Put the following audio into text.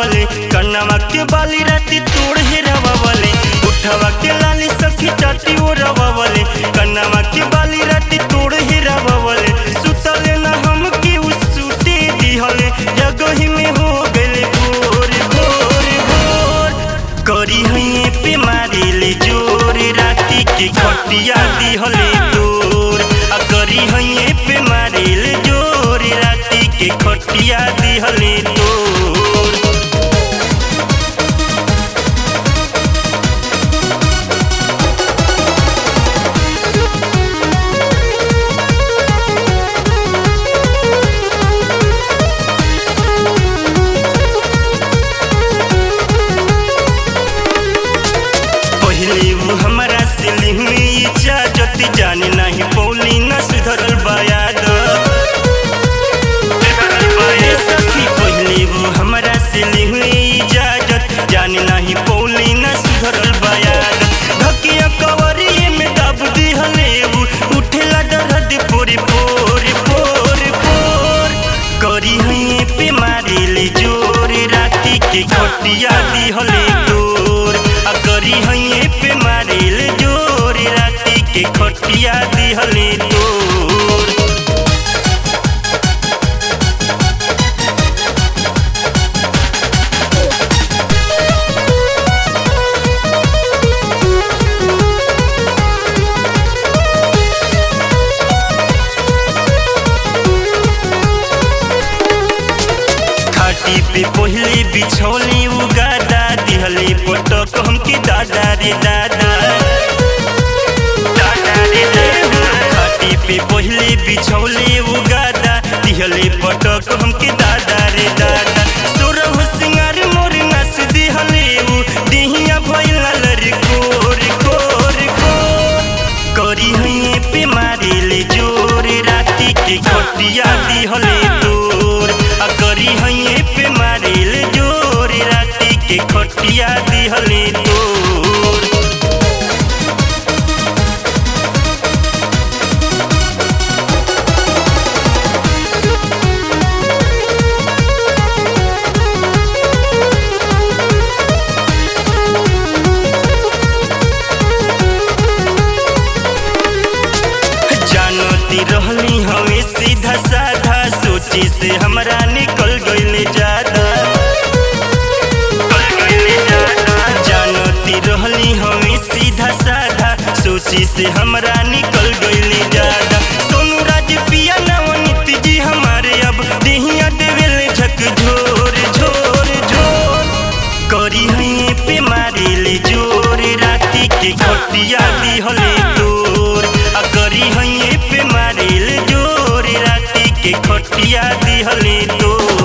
रवावले कन्नवा के बाली राती तोड़ हे रवावले उठवा के लाली सखी चाटी ओ रवावले कन्नवा के बाली राती तोड़ हे रवावले सुतले ना हम के उस सूते दिहले जगही में हो गले भोर भोर भोर करी हइए पे मारिले जोर राती के खटिया दिहले तोर आ करी हइए पे मारिले जोर राती के खटिया दिहले तोर पहले वो हमारा सिली हुई इजाजत जाने नहीं पौली न सुधरल बायाद ए सखी पहले वो हमारा सिली हुई इजाजत जाने नहीं पौली न सुधरल बायाद धकिया कवरिए में दब दिहले वो उठेला दर्द पोरे पोरे पोरे पोर करी हइए पे मारिले जोर राती के खटिया दिहले तोर आ करी हइए पे मारिले जोर राती के खटिया दिहले तोर खाटी पे पहले बिछौली उगादा दिहले पटक हमके दादा रे दादा दादा रे दादा खाटी पे पहले बिछौली उगादा दिहले पटक हमके दादा रे दादा सोरह सिंगार मोर नस दिहले उ दिहिया भइला लरी कोर कोर कोर करी हइए पे मारिले जोर राती के खटिया दिहले तोर आ करी हइए पे मारिले जोर राती के खटिया दिहले तोर जानती रहली हवे सीधा साधा सोची से हमरा निकल गईले ज्यादा जानती रहली हवे सीधा साधा सोची से हमरा निकल गईले ज्यादा सोनू राज पिया नवनीत जी हमारे अब देहिया देवेले झक झोर झोर झोर करी हइए पे मारिले जोर राती के खटिया दिहले तोर आ करी हइए पे मारिले जोर राती के खटिया दिहले तोर